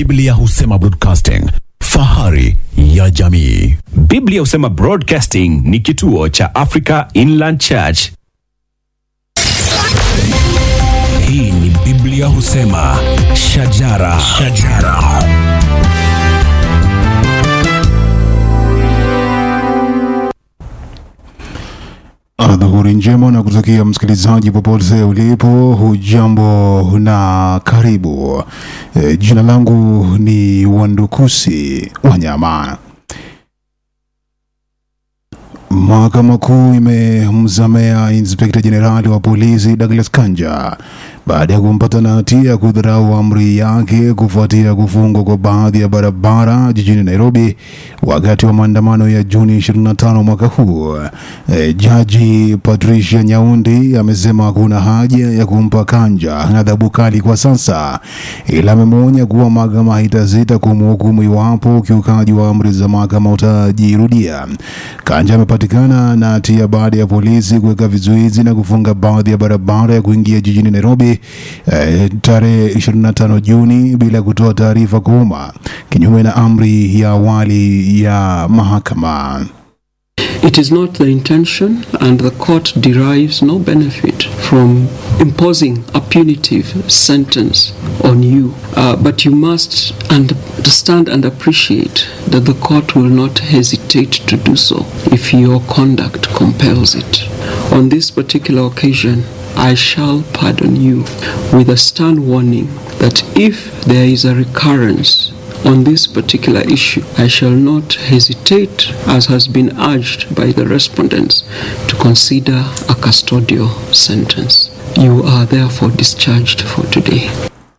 Biblia husema broadcasting, fahari ya jamii. Biblia husema Broadcasting ni kituo cha Africa Inland Church. Hii ni Biblia husema shajara, shajara. Adhuhuri njema na kutakia msikilizaji popote ulipo, hujambo na karibu. E, jina langu ni Wandukusi Wanyama. Mahakama Kuu imemzamea inspekta jenerali wa polisi Douglas Kanja baada ya kumpata na hatia ya kudharau amri yake kufuatia kufungwa kwa baadhi ya barabara jijini Nairobi wakati wa maandamano ya Juni 25 mwaka huu. E, Jaji Patricia Nyaundi amesema hakuna haja ya kumpa Kanja adhabu kali kwa sasa, ila amemwonya kuwa mahakama haitasita kumhukumu iwapo ukiukaji wa amri za mahakama utajirudia. Kanja amepatikana na hatia baada ya polisi kuweka vizuizi na kufunga baadhi ya barabara ya kuingia jijini Nairobi eh, tarehe 25 Juni bila kutoa taarifa kwa umma, kinyume na amri ya awali ya mahakama. It is not the intention, and the court derives no benefit from imposing a punitive sentence on you. Uh, but you must understand and appreciate that the court will not hesitate to do so if your conduct compels it. On this particular occasion, I shall pardon you with a stern warning that if there is a recurrence on this particular issue, I shall not hesitate, as has been urged by the respondents, to consider a custodial sentence. You are therefore discharged for today.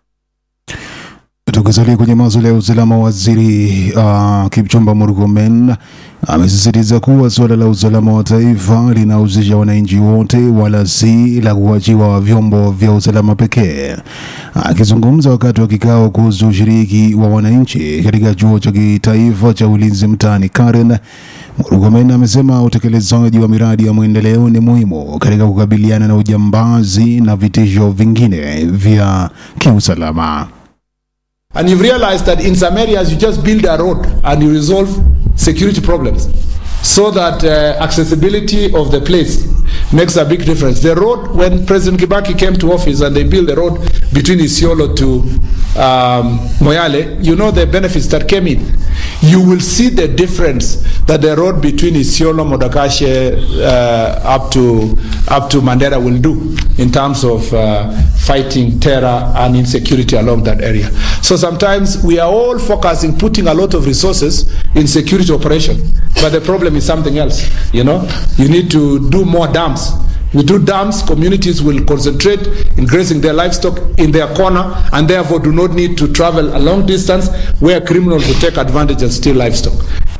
Tukisalia kwenye masuala ya usalama, waziri uh, Kipchumba Murkomen amesisitiza kuwa suala la usalama wa taifa linahusisha wananchi wote, wala si la kuachiwa vyombo vya usalama pekee. Akizungumza wakati wa kikao kuhusu ushiriki wa wananchi katika chuo cha kitaifa cha ulinzi mtaani Karen, Murkomen amesema utekelezaji wa miradi ya maendeleo ni muhimu katika kukabiliana na ujambazi na vitisho vingine vya kiusalama. And you've realized that in some areas you just build a road and you resolve security problems so that uh, accessibility of the place makes a big difference. The road, when President Kibaki came to office and they built the road between Isiolo to um, Moyale, you know the benefits that came in. You will see the difference that the road between Isiolo, Modakashe, uh, up to up to Mandera will do in terms of uh, fighting terror and insecurity along that area. So sometimes we are all focusing, putting a lot of resources in security operation, but the problem is something else. You know, you need to do more dams. We do dams, communities will concentrate in grazing their livestock in their corner and therefore do not need to travel a long distance where criminals will take advantage and steal livestock.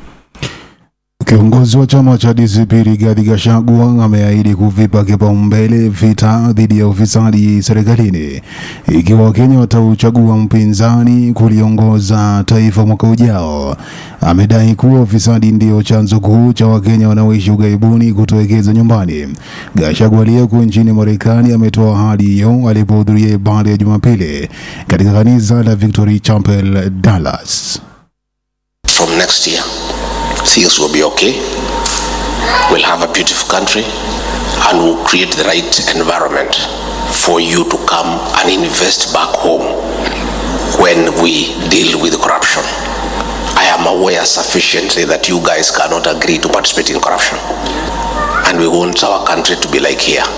Kiongozi wa chama cha DCP Rigathi Gachagua ameahidi kuvipa kipaumbele vita dhidi ya ufisadi serikalini ikiwa Wakenya watauchagua mpinzani kuliongoza taifa mwaka ujao. Amedai kuwa ufisadi ndio chanzo kuu cha Wakenya wanaoishi ughaibuni kutowekeza nyumbani. Gachagua aliyeko nchini Marekani ametoa ahadi hiyo alipohudhuria ibada ya Jumapili katika kanisa la Victory Chapel Dallas. From next year, things will be okay. We'll have a beautiful country and we'll create the right environment for you to come and invest back home when we deal with corruption. I am aware sufficiently that you guys cannot agree to participate in corruption. And we want our country to be like here.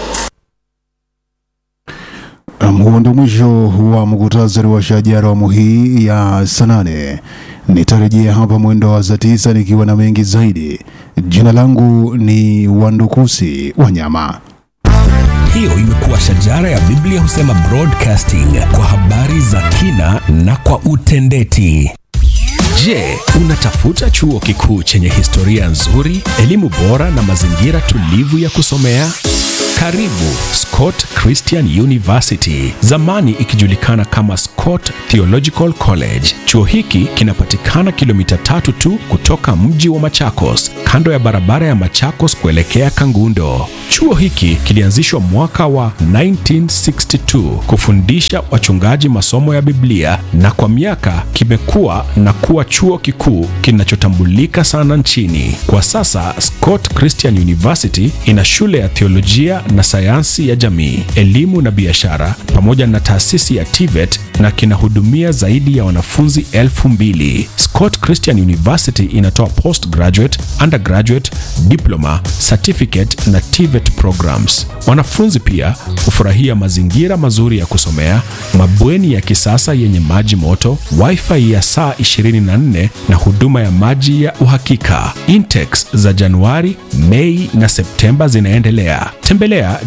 Um, huo ndio mwisho wa muktasari wa shajara awamu hii ya saa nane. Nitarejea hapa mwendo wa saa tisa nikiwa na mengi zaidi. Jina langu ni Wandukusi Wanyama. Hiyo imekuwa shajara ya Biblia husema broadcasting kwa habari za kina na kwa utendeti. Je, unatafuta chuo kikuu chenye historia nzuri, elimu bora na mazingira tulivu ya kusomea? Karibu Scott Christian University, zamani ikijulikana kama Scott Theological College. Chuo hiki kinapatikana kilomita tatu tu kutoka mji wa Machakos, kando ya barabara ya Machakos kuelekea Kangundo. Chuo hiki kilianzishwa mwaka wa 1962 kufundisha wachungaji masomo ya Biblia na kwa miaka kimekuwa na kuwa chuo kikuu kinachotambulika sana nchini. Kwa sasa Scott Christian University ina shule ya theolojia na sayansi ya jamii, elimu na biashara pamoja na taasisi ya TVET na kinahudumia zaidi ya wanafunzi elfu mbili. Scott Christian University inatoa postgraduate, undergraduate, diploma, certificate na TVET programs. Wanafunzi pia hufurahia mazingira mazuri ya kusomea, mabweni ya kisasa yenye maji moto, wifi ya saa 24 na huduma ya maji ya uhakika. Intakes za Januari, Mei na Septemba zinaendelea. Tembelea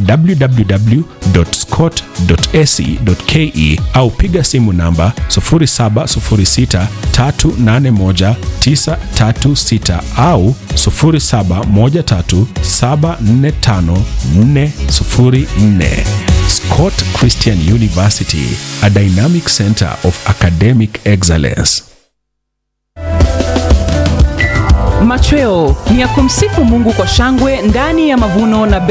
www.scott.ac.ke au piga simu namba 0706381936 au 0713745404. Scott Christian University, a dynamic center of academic excellence. Machweo ni ya kumsifu Mungu kwa shangwe ndani ya mavuno na